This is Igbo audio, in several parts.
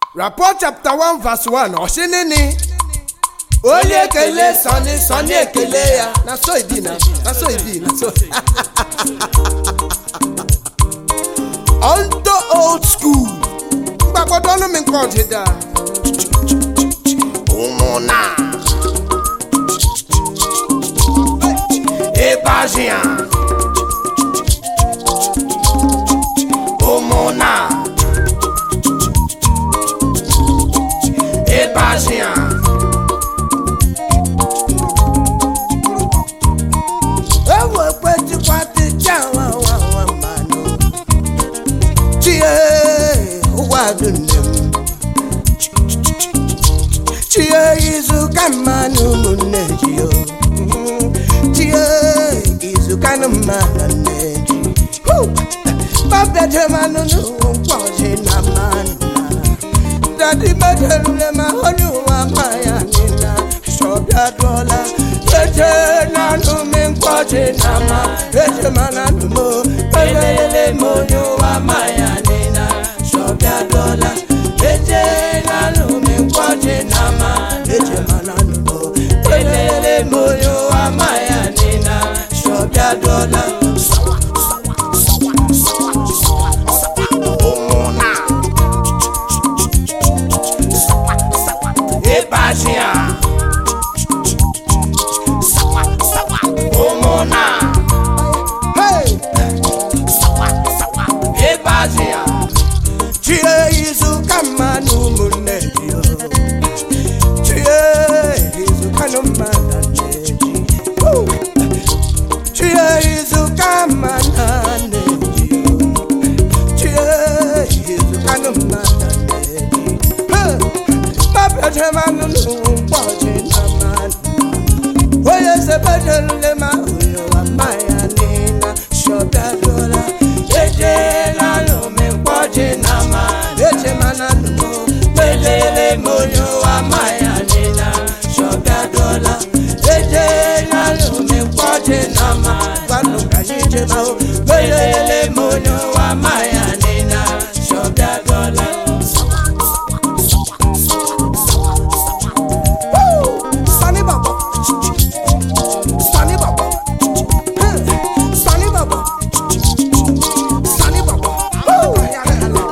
rapport chapter 1 verse 1 ọsịnịnị onye ekele sọni sọni ekele ya na so ibi na na so ibi na so onto old school mgbagbodo ọnụ mi nke ọdịda ụmụna ịbazia ụmụna ịbazia ewekwetikwatica wawawa mmanụ chie ụwa dị nne m chie izuka mmanụ ụmụnne ji o chie izuka nụ mmanụ nne ji babejemanụ n'ụkwọji na mmanụ dadi mejerule ma onye ụwa ma ya nina sọbịa dụọla eje nanụ mi nkwọji na ma eje mana nụmo elele m onye ụwa ma ya nina sọbịa dụọla eje nanụ mi nkwọji na ma eje mana nụmo elele m onye ụwa ma ya nina sọbịa dụọla ụmụna ịbazia ụmụna ịbazia chie izuka mmanụ ụmụnne ji o. chie izuka nụ mmanụ nne ji Woo! chie izuka mmanụ nne ji o. chie izuka nụ mmanụ nne ji babejemanụ n'ụbọchị na mmanụ onye sebejelule ma onye wa mmanya nina shọbịadola ejela n'omekpọji na ma ejemana numo pelele m onye wa mmanya nina shọbịadola ejela n'omekpọji na ma gwanụ ka anyị jema o pelele m onye wa mmanya nina shọbịadola Sunny Baba. Sunny Baba. Hey, Sunny Baba. Sunny Baba.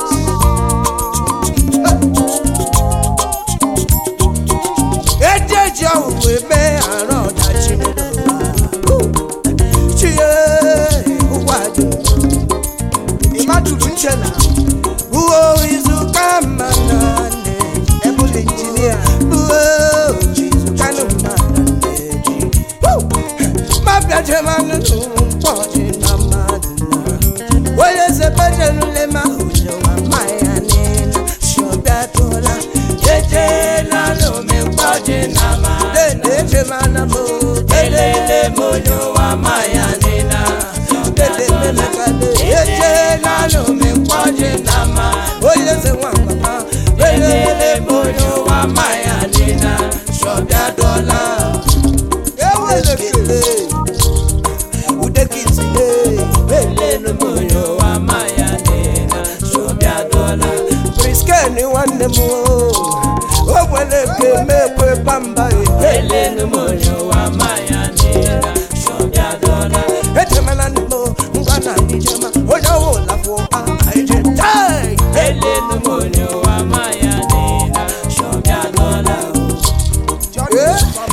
Ejeji ọhụrụ eme arọ ọdachi n'ụwa. Chie ụwa dị ịmatụrụ nche na buo izuka mma na nne ebụla injinia buo izuka nụ mma na nne ji mabiajemanụ n'ụkpọji na mmadụ na onye zebejelule ma ụjọwa mmanya nina shọbịatụla ejela n'omekpọji na ma dede ejemana m elele m onye ụwa mmanya nina dede memekade ejela n'omekpọji na ma onye ze nwangwama elele m onye ụwa mmanya nina shọbịatụla ewelekele udekitile elele m onye ụwa mmanya nina shọbịatụla priskeni nwanne m o o nwere nke mekwe pamba elele m onye ụwa mmanya nina shọbịatụla ejemana nimo ngwa na ijema onye ọwụla fụ aije tai elele m onye ụwa mmanya nina shọbịatụla